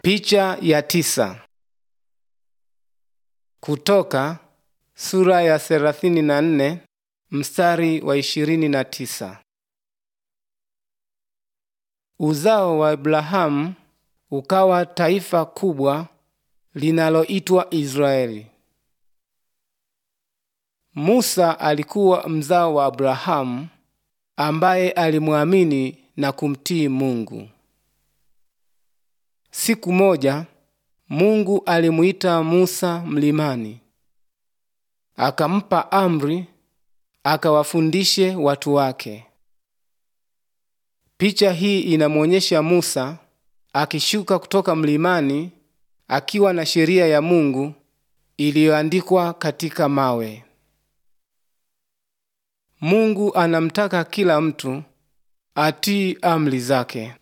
Picha ya tisa. Kutoka sura ya thelathini na nne mstari wa ishirini na tisa. Uzao wa Abrahamu ukawa taifa kubwa linaloitwa Israeli. Musa alikuwa mzao wa Abrahamu ambaye alimwamini na kumtii Mungu. Siku moja Mungu alimuita Musa mlimani, akampa amri akawafundishe watu wake. Picha hii inamwonyesha Musa akishuka kutoka mlimani akiwa na sheria ya Mungu iliyoandikwa katika mawe. Mungu anamtaka kila mtu atii amri zake.